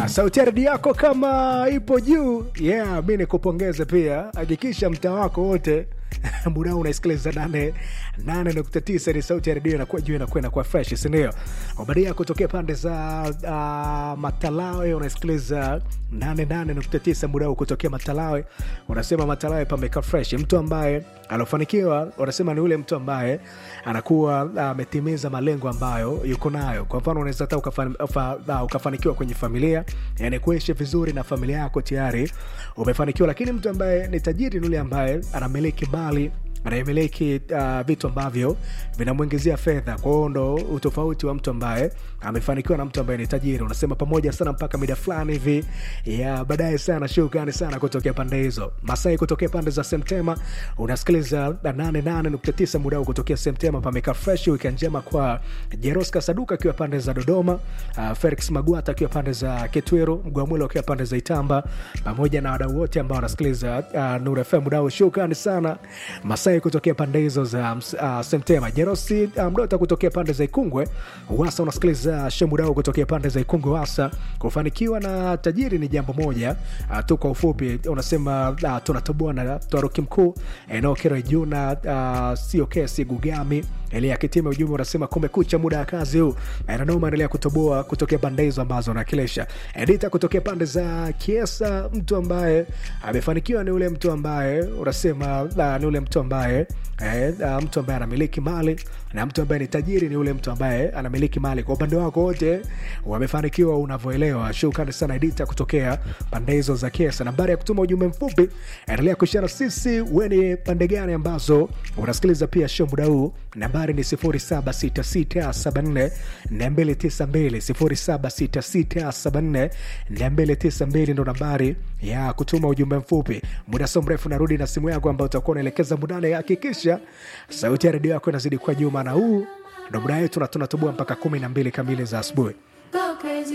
sauti ya redio yako kama ipo juu yeah mi nikupongeze pia hakikisha mtaa wako wote muda huu unaisikiliza nane nane nukta tisa ni sauti ya redio inakuwa juu inakuwa inakuwa fresh sindio ubadia kutokea pande za uh, matalawe unaisikiliza nane nane nukta tisa muda huu kutokea matalawe unasema matalawe pameka fresh mtu ambaye anafanikiwa unasema ni ule mtu ambaye anakuwa ametimiza uh, malengo ambayo yuko nayo kwa mfano unaweza hata ukafan, ufa, uh, ukafanikiwa kwenye familia yani kuishi vizuri na familia yako tayari umefanikiwa lakini mtu ambaye ni tajiri ni yule ambaye anamiliki mali anayemiliki uh, vitu ambavyo vinamwingizia fedha kwao ndo utofauti wa mtu ambaye amefanikiwa na mtu ambaye ni tajiri unasema pamoja sana mpaka mida fulani hivi ya baadaye sana shukrani sana kutokea pande hizo masai kutokea pande za semtema unasikiliza 88.9 muda huu kutokea semtema pameka fresh wiki njema kwa jeroska saduka akiwa pande za dodoma uh, felix magwata akiwa pande za ketweru mgwamwilo akiwa pande za itamba pamoja na wadau wote ambao wanasikiliza uh, nur fm muda huu shukrani sana masai kutokea pande hizo za uh, semtema jerosi uh, mdota kutokea pande za ikungwe wasa unasikiliza shemudao kutokea pande za ikungwe wasa kufanikiwa na tajiri ni jambo moja uh, tu kwa ufupi unasema uh, tunatoboa na taruki mkuu enokero juna uh, sio kesi gugami elia kitime ujumbe unasema kumekucha muda wa kazi huu nanoma endelea kutoboa kutokea pande hizo ambazo nakilisha edita kutokea pande za kiesa mtu ambaye amefanikiwa ni ule mtu ambaye unasema uh, ni ule mtu ambaye eh, uh, mtu ambaye anamiliki mali na mtu ambaye ni tajiri ni ule mtu ambaye anamiliki mali kwa upande wako wote wamefanikiwa unavyoelewa shukrani sana edita kutokea pande hizo za kiesa nambari ya kutuma ujumbe mfupi endelea kushana sisi weni pande gani ambazo unasikiliza pia show muda huu nambari ni 0766742292 0766742292 ndo nambari ya kutuma ujumbe mfupi muda so mrefu narudi na simu yako ambayo utakuwa unaelekeza mudane hakikisha sauti ya redio yako inazidi kwa juma na huu ndo muda wetu na tunatoboa mpaka kumi na mbili kamili za asubuhi Go crazy.